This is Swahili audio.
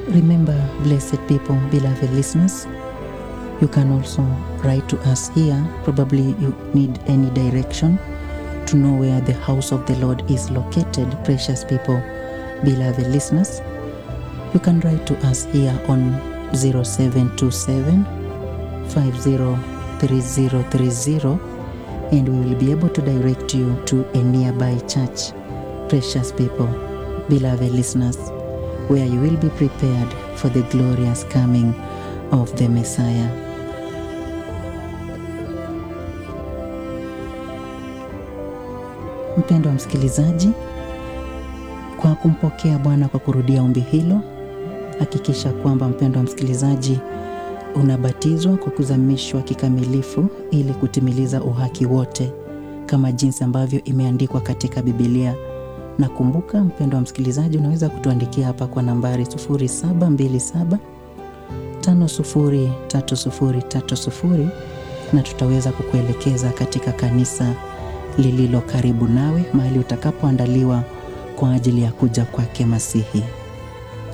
Remember, blessed people, beloved listeners, you can also write to us here. Probably you need any direction to know where the house of the Lord is located, precious people, beloved listeners. You can write to us here on 0727 503030 and we will be able to direct you to a nearby church, precious people, beloved listeners, where you will be prepared for the glorious coming of the Messiah. Mpendwa msikilizaji, kwa kumpokea Bwana kwa kurudia ombi hilo, hakikisha kwamba mpendwa msikilizaji, unabatizwa kwa kuzamishwa kikamilifu ili kutimiliza uhaki wote kama jinsi ambavyo imeandikwa katika Biblia. Na kumbuka mpendwa msikilizaji, unaweza kutuandikia hapa kwa nambari 0727 503030 na tutaweza kukuelekeza katika kanisa lililo karibu nawe, mahali utakapoandaliwa kwa ajili ya kuja kwake Masihi.